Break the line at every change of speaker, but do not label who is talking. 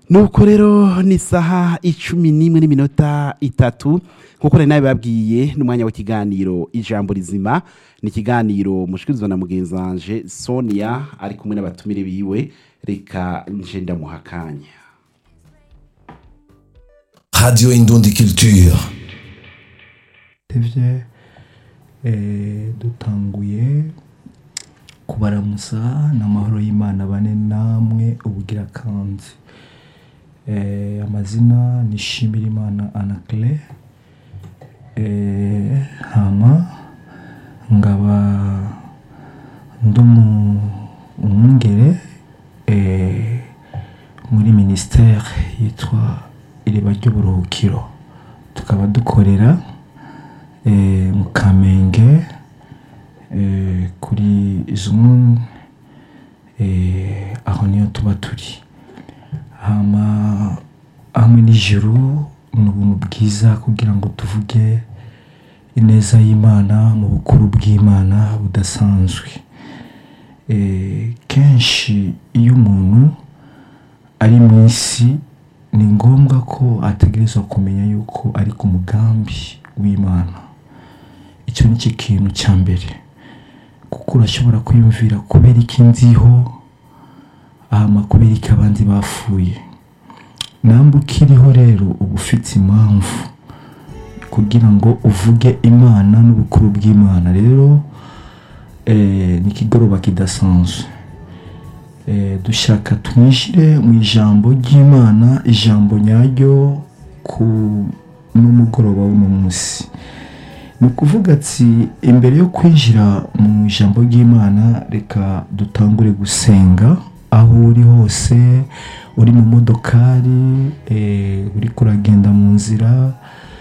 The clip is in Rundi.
nuko rero ni isaha icumi n'imwe n'iminota itatu nkuko nari nabibabwiye n'umwanya w'ikiganiro ijambo rizima ni ikiganiro mushikirizwa na mugenzi wanje sonia ari kumwe n'abatumire biwe reka nje ndamuha akanya
Radio Indundi Culture.
tevye eh, dutanguye kubaramusa n'amahoro y'imana bane namwe ubugira kandi eh, amazina ni shimirimana anakle eh, hama ngaba ndumu umwungere eh, muri ministère yitwa iriba ry'uburuhukiro tukaba dukorera eh, mu kamenge eh, kuri zone eh, aho niyo tuba turi hama hamwe n'ijuru ni ubuntu bwiza kugira ngo tuvuge ineza y'imana mu bukuru bw'imana budasanzwe eh, kenshi iyo umuntu ari mu isi ni ngombwa ko ategerezwa kumenya yuko ari ku mugambi w'imana icyo ni cyo kintu cya mbere kuko urashobora kwiyumvira kubera iki nziho hama kubera iki abandi bapfuye namba ukiriho rero uba ufite impamvu kugira ngo uvuge imana n'ubukuru bw'imana rero eh, ni ikigoroba kidasanzwe eh, dushaka twinjire mu ijambo ry'imana ijambo nyaryo ku n'umugoroba w'uno munsi ni ukuvuga ati imbere yo kwinjira mu ijambo ry'imana reka dutangure gusenga aho uri hose uri mu modokari eh, uri kuragenda mu nzira